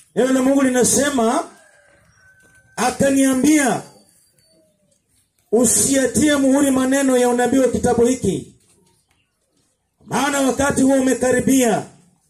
neno la mungu linasema akaniambia usiatie muhuri maneno ya unabii wa kitabu hiki maana wakati huo umekaribia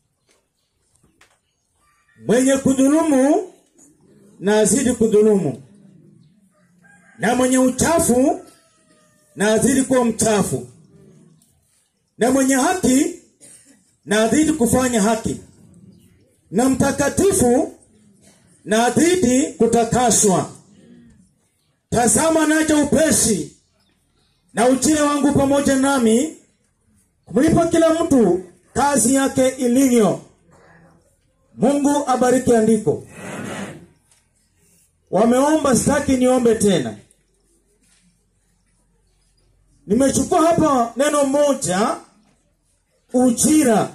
mwenye kudhulumu na azidi kudhulumu na mwenye uchafu na azidi kuwa mchafu na mwenye haki na azidi kufanya haki na mtakatifu na azidi kutakaswa tazama naja upesi na ujira wangu pamoja nami kumlipa kila mtu kazi yake ilivyo mungu abariki andiko wameomba sitaki niombe tena nimechukua hapa neno moja ujira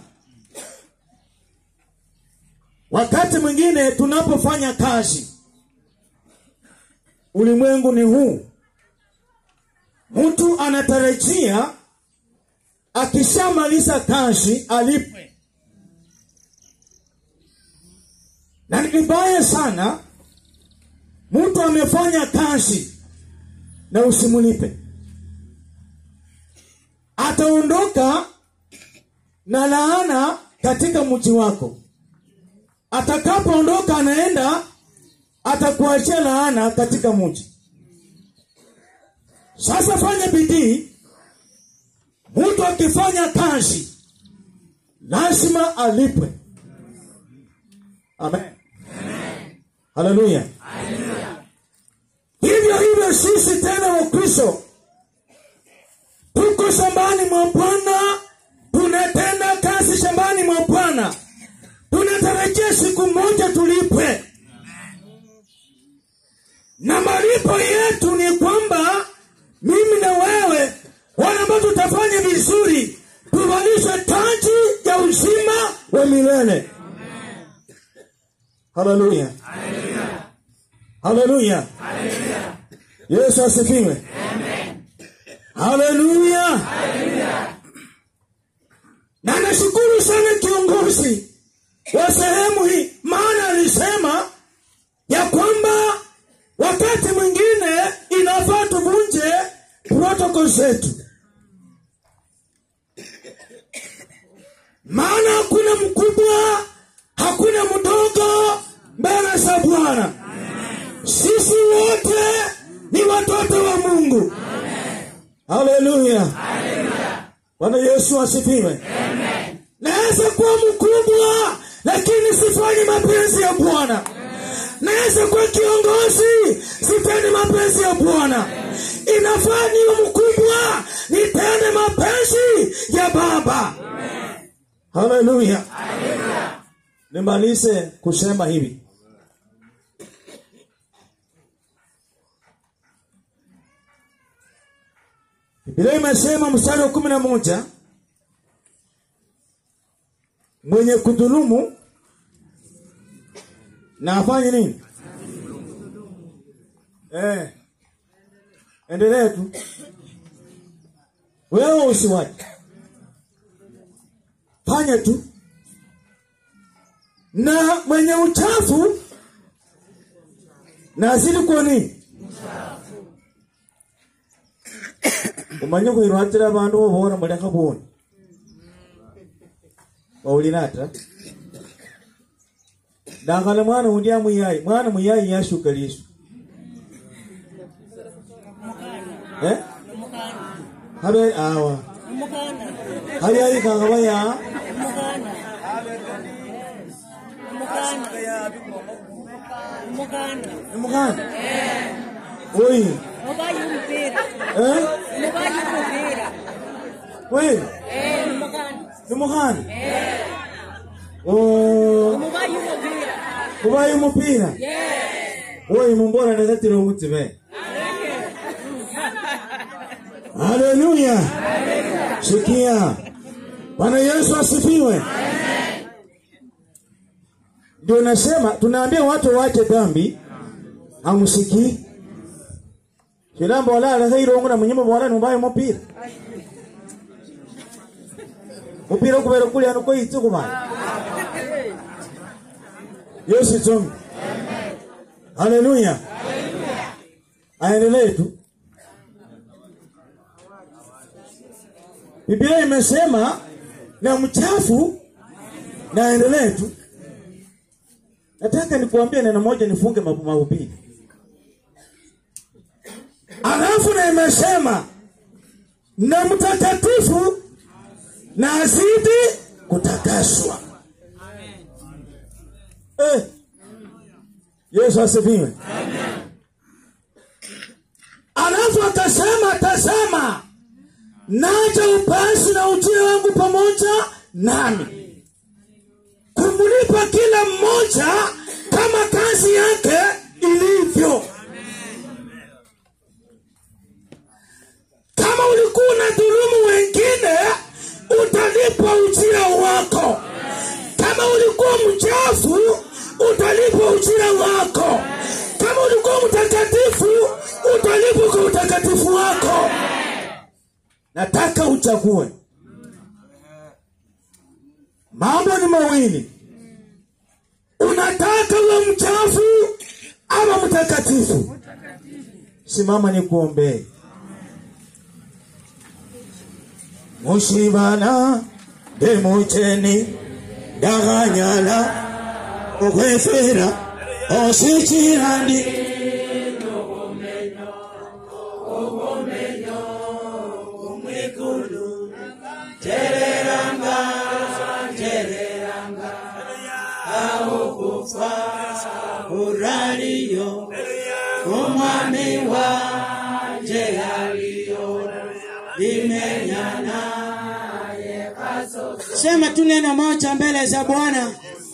wakati mwingine tunapofanya kazi ulimwengu ni huu mtu anatarajia akishamaliza kazi alipwe na ni vibaya sana mtu amefanya kazi na usimulipe ataondoka na laana katika mji wako atakapoondoka anaenda atakuachia laana katika mji sasa fanya bidii mtu akifanya kazi lazima alipwe amen haleluya hivyo hivyo sisi tena wakristo tuko shambani mwa bwana tunatenda kazi shambani mwa bwana tunatarajia siku moja tulipwe na malipo yetu ni kwamba mimi na wewe wale ambao tutafanya vizuri tuvalishwe taji ya uzima wa milele haleluya haleluya yesu asifiwe haleluya na nashukuru sana kiongozi wa sehemu hii maana alisema ya kwamba wakati mwingine inafaa tuvunje protokol zetu maana hakuna mkubwa hakuna mdogo mbele za bwana sisi wote ni watoto wa mungu haleluya bwana yesu asifiwe naweza kuwa mkubwa lakini sifanyi mapenzi ya bwana naweza kuwa kiongozi sitende mapenzi ya bwana inafaa niwe mkubwa nitende mapenzi ya baba haleluya nimalize kusema hivi Biblia imesema mstari wa kumi na moja mwenye kudhulumu na afanye nini? Eh, endelee tu wewe, usiwache, fanya tu. Na mwenye uchafu na azidi kuwa nini? umanye kwirwatira abandu bobona muleka boni waulinata dangala mwana undi amuyayi mwana muyayi yashuka lisu eh? habe awa hali ayikanga baya imukana oyi Mubayi umupira. eh? Mubayi umupira. kweli Eh, numukana. nimukana Oh, Mubayi umupira. kubaye umupira Yeah. oyi mumbora ndakatira umutsime haleluya sikia bwana yesu asifiwe ndio nasema tunaambia watu wache dhambi hamusikii shilambo walala khairongo na munyuma bola numbaye mupira mupira ukubera kulia nuko itsi kubana yesu tongi haleluya aendelee tu biblia imesema na mchafu na aendelee tu nataka nikuambie neno moja nifunge ma- mahubiri alafu na imesema na mtakatifu na azidi kutakaswa eh. yesu asifiwe alafu akasema tazama naja upesi na ujio wangu pamoja nami kumlipa kila mmoja kama kazi yake ilivyo kama ulikuwa na dhulumu wengine utalipwa ujira wako kama ulikuwa mchafu utalipwa ujira wako kama ulikuwa mtakatifu utalipwa kwa utakatifu wako nataka uchague mambo ni mawili unataka uwe mchafu ama mtakatifu simama ni kuombee mushibana demucheni daganyala okwefera osikirandi uraliyo umwami wanje aliyo limenyana Sema tu neno moja mbele za Bwana.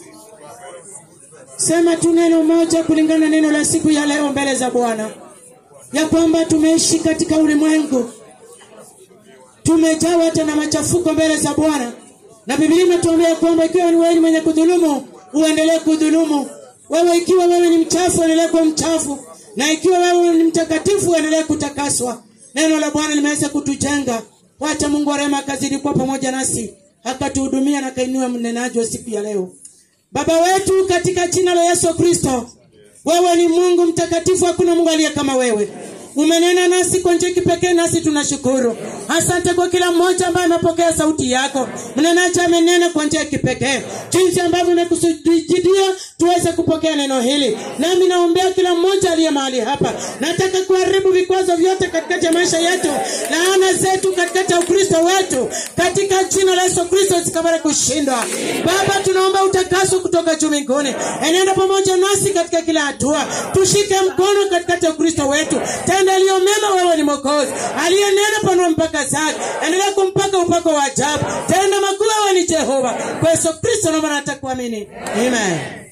Sema tu neno moja kulingana na neno la siku ya leo mbele za Bwana, ya kwamba tumeishi katika ulimwengu, tumejawa hata na machafuko mbele za Bwana, na Biblia inatuambia kwamba ikiwa ni wewe ni mwenye kudhulumu, uendelee kudhulumu. Wewe ikiwa wewe ni mchafu, endelee kuwa mchafu, na ikiwa wewe ni mtakatifu, uendelee kutakaswa. Neno la Bwana limeweza kutujenga. Wacha Mungu wa rehema akazidi kuwa pamoja nasi, akatuhudumia na akainua mnenaji wa siku ya leo. Baba wetu katika jina la Yesu Kristo, wewe ni Mungu mtakatifu, hakuna Mungu aliye kama wewe. Umenena nasi kwa njia kipekee, nasi tunashukuru. Asante kwa kila mmoja ambaye amepokea sauti yako. Mnenaji amenena kwa njia kipekee, jinsi ambavyo umekusudia tuweze kupokea neno hili. Nami naombea kila mmoja aliye mahali hapa, nataka kuharibu vikwazo vyote katikati ya maisha yetu, laana zetu katikati ya Ukristo wetu, katika jina la Yesu Kristo zikapata kushindwa. Baba, tunaomba utakaso kutoka juu mbinguni, enenda pamoja nasi katika kila hatua, tushike mkono katikati ya Ukristo wetu, tenda aliyo mema. Wewe ni Mwokozi aliyenena, panua mpaka zake, endelea kumpaka upako wa ajabu, tenda makuu. Wewe ni Jehova. Kwa Yesu Kristo naomba na natakuamini, amen.